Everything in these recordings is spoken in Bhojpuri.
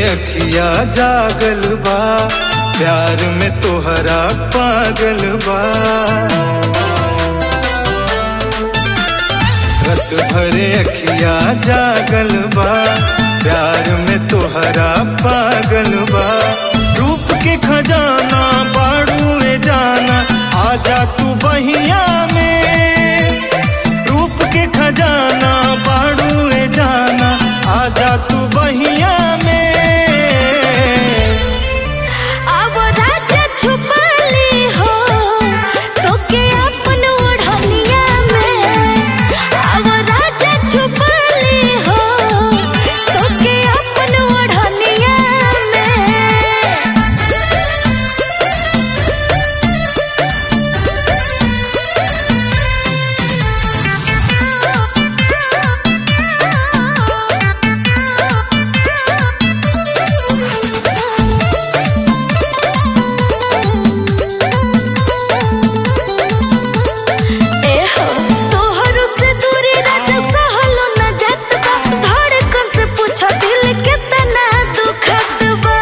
अखिया जागल बा प्यार में तोहरा पागल बा रत भरे अखिया जागल बा प्यार में तोहरा पागल बा रूप के खजाना बाड़ू जाना आजा तू बहिया में रूप के खजाना बाड़ू जाना आजा तू बहिया में अब राजा छुपा ली हो तोके अपन ओढ़निया में अब राजा छुपा ली हो तोके अपन ओढ़निया में एहो तोहरो से दूरी राजा सहलो न जात बा धड़कन से पूछो दिल कितना दुखत बा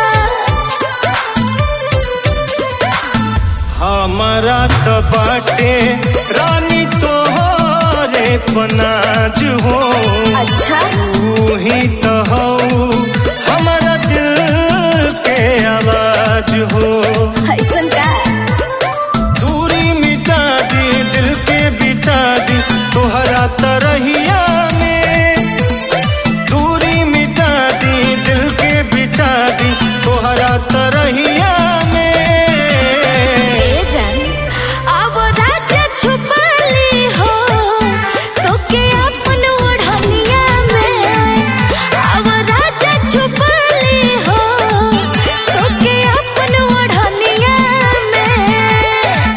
हमारा तो बाटे रानी तोहरे पनाज हो अच्छा तू ही तो हो हमारा दिल के आवाज हो ऐसन का दूरी मिटा दी दिल के बिछा दी तोहरा तरहिया में दूरी मिटा दी दिल के बिछा दी तोहरा तरहिया में ए जान अब राजा छुपा ली हो तोके अपन ओढ़निया में अब राजा छुपा ली हो तोके अपन ओढ़निया में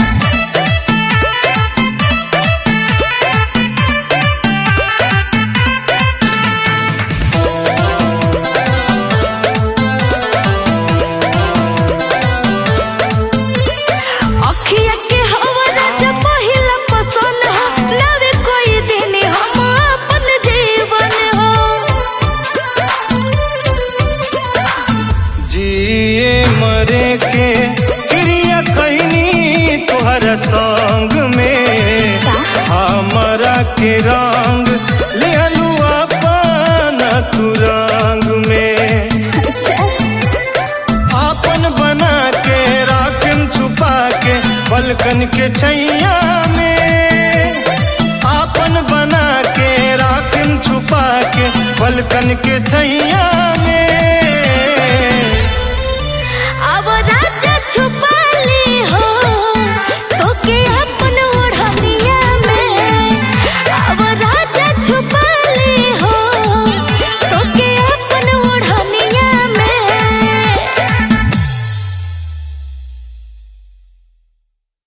अखिया के हवा राजा पहिला पसंद हो नवे कोई दिन हम अपन जीवन हो जिए मरे के क्रिया कहनी तोहरा संग में हमारा के रंग लिहलू अपन तू रंग में आपन बना के राखन छुपा के पलकन के छैया में आपन बना के राखन छुपा के पलकन के छैया में अब राजा छुपा